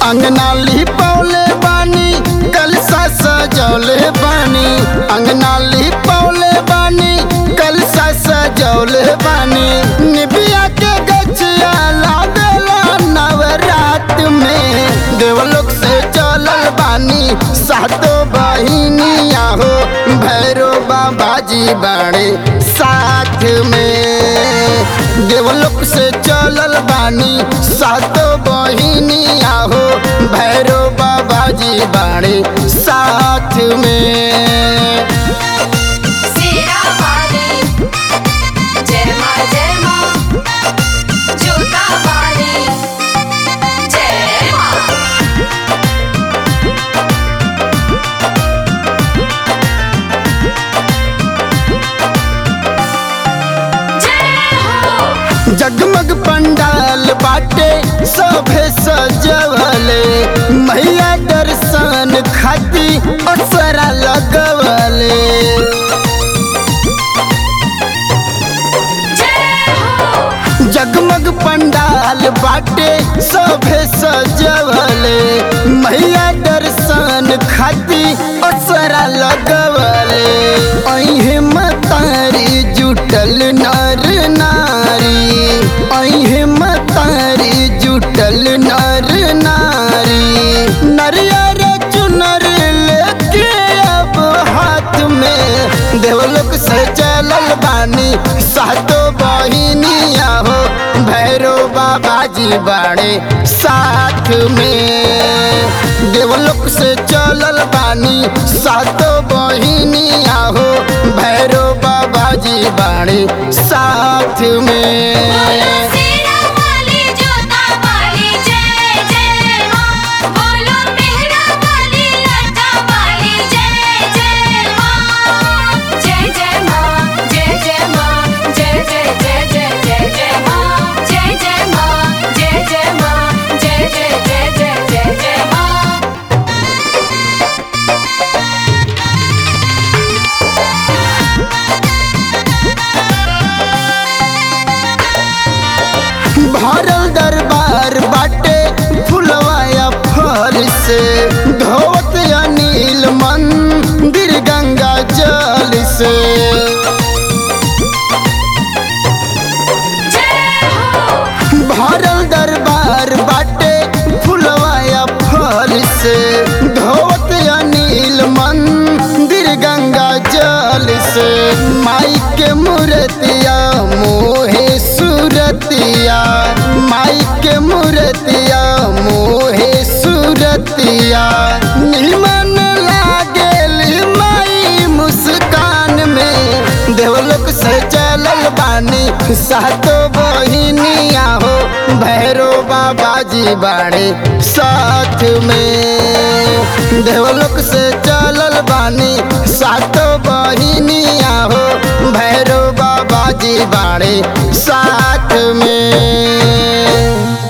अंगना लिपौले बानी कलसा सजौले बानी अंगना लिपौले बानी कलसा सजौले बानी निबिया के गछिया लागला नवरात में देवलोक से चलल बानी सातो बहिनिया हो भैरो बाबा जी बाड़े साथ में देवलोक से चलल बानी सातो बहिनिया हो भैरो बाबा जी बाड़े साथ में सीरा वाली जय माँ जय माँ जूता वाली जय माँ जय हो जगमग पंडाल बाटे सभे सजवले मैया दर्शन खाती असरा लगवले जय हो जगमग पंडाल बाटे सभे सजवले मैया दर्शन खाती असरा लगवले अहे मतारी जुटल नर नारी अहे मतारी जुटल नर नारी नरियर चुनर लेके अब हाथ में देवलोक से चलल बानी सातो बहिनिया हो भैरो बाबा जी बाड़े साथ में देवलोक से चलल बानी सातो बहिनिया हो भैरो बाबा जी बाड़े साथ में सीरा वाली जूता वाली जय जय माँ बोलो मेहरा वाली लटा वाली जय जय माँ जय जय माँ जय जय माँ जय जय जय जय जय जय माँ जय जय माँ जय जय माँ जय जय जय जय जय जय माँ भरल दरबार बाटे फुलवाया फल से धोवत अनिल मंदिर गंगा जल से जय हो भरल दरबार बाटे फुलवाया फल से धोवत अनिल मंदिर गंगा जल से माई के मूर्तिया मोहे सुरतिया माई के मूर्तिया मोहे सुरतिया निमन लागेल माई मुस्कान में देवलोक से चलल बानी सातो बहिनिया हो भैरो बाबा जी बाड़े साथ में देवलोक से चलल बानी सातो बहिनिया हो भैरो बाबा जी बाड़े साथ में